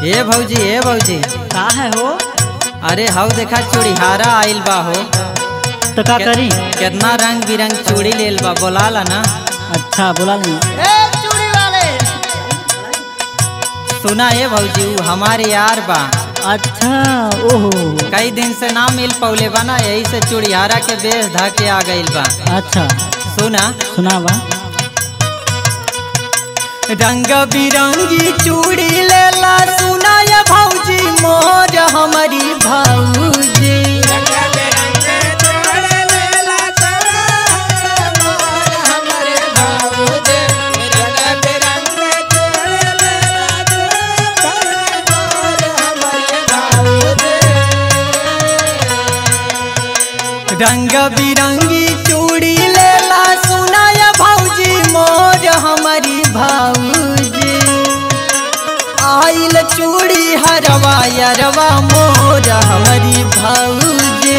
ए भौजी ए भौजी का है हो अरे हव देखा चूड़ीहारा आइल बा हो तो का करी कितना रंग बिरंग चूड़ी लेल बा बोलाला ना अच्छा बोला नहीं सुना ए भौजी ऊ हमारे यार बा अच्छा ओहो कई दिन से ना मिल पौले बा ना यही से चूड़ीहारा के बेस धा के आ गइल बा अच्छा सुना सुना बा रंग बिरंगी चूड़ी लेला सुना ये भौजी मोर हमारी भौजी रंग बिरंगी चूड़ी लेला सुना ये भौजी मोर हमारी भौजी आइल चूड़ी हरवा यरवा मोर हमारी भौजी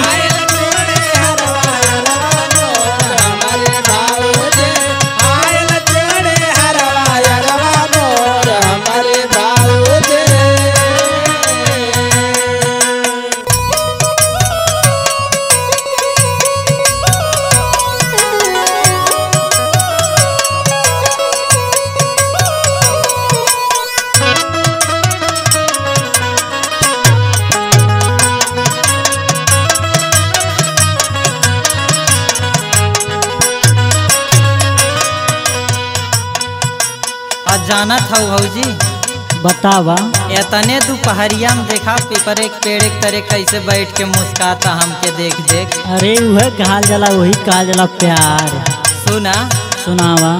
आज जानत हौ भौजी बतावा एतने दोपहरिया में देखा पेपर एक पेड़ एक तरह कैसे बैठ के मुस्काता हमके देख देख अरे वह कहल जाला वही कहल जाला प्यार सुना सुनावा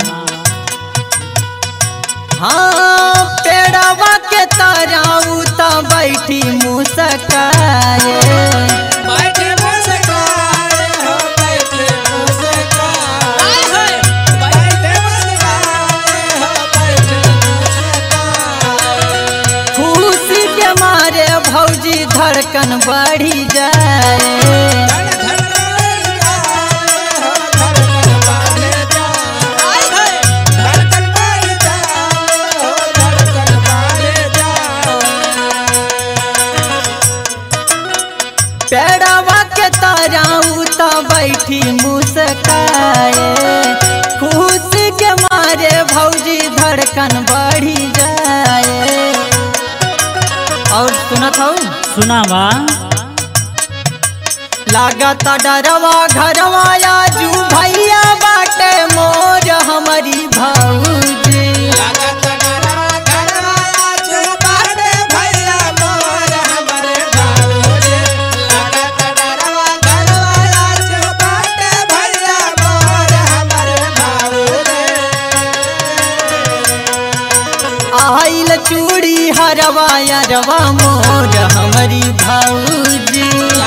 हाँ पेड़वा के ताराऊ ता बैठी मुस्काए खुशी के मारे भौजी धड़कन बढ़ी जाए पेड़वा के ताराऊ ता बैठी मुस्काए खुशी के मारे भौजी धड़कन बढ़ी जाए और सुनत हूँ सुनावा लागता डरवा घरवा आजू भैया बाटे मोर हमारी भौजी आइल चूड़ी हरवा यरवा मोर हमारी भौजी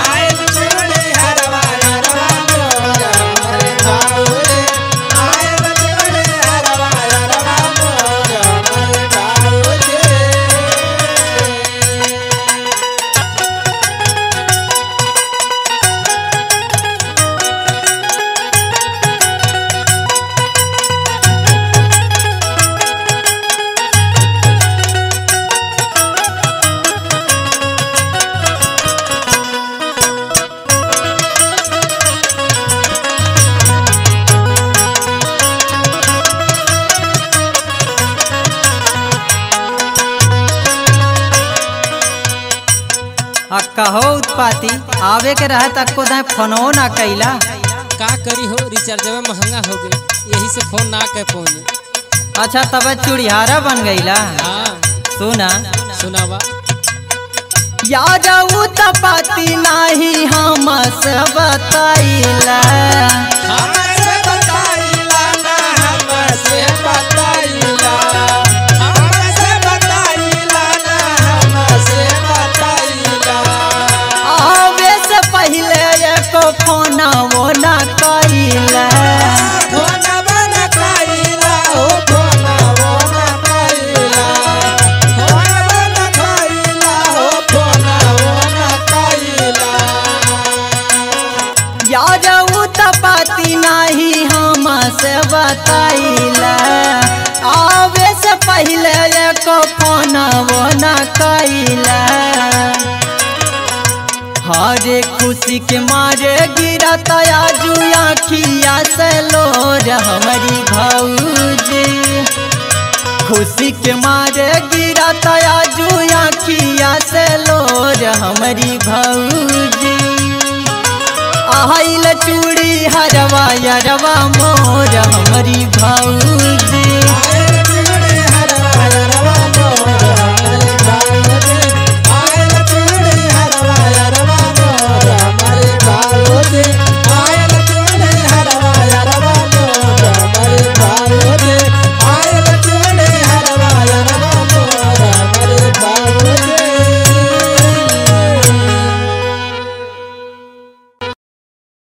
आ कहो उत्पाती आवे के रहे तक को दाए फोनो ना कैला का करी हो रिचार्जवा महंगा हो गई यही से फोन ना कर पौने अच्छा तब चूड़ीहारा बन गईला हाँ सुना सुनावा याद उत्पाती नाही हम से बताइला हमसे बताइला ना हमसे बताइला हमसे बताइला ना हमसे बताइला आवे से पहले एको फोन वो ना कैला फोन बना खाइला हो फोन बना खाइला फोन बना खाइला हो फोन बना खाइला याद उत्पाती ना को फोनवो न कैला हरे खुशी के मारे गिरा तया जुआ खिया से लोर हमारी भौजी खुशी के मारे गिरा तया जुआ खिया से लोर हमारी भौजी आइल चूड़ी हरवा यरवा मोर हमारी भौजी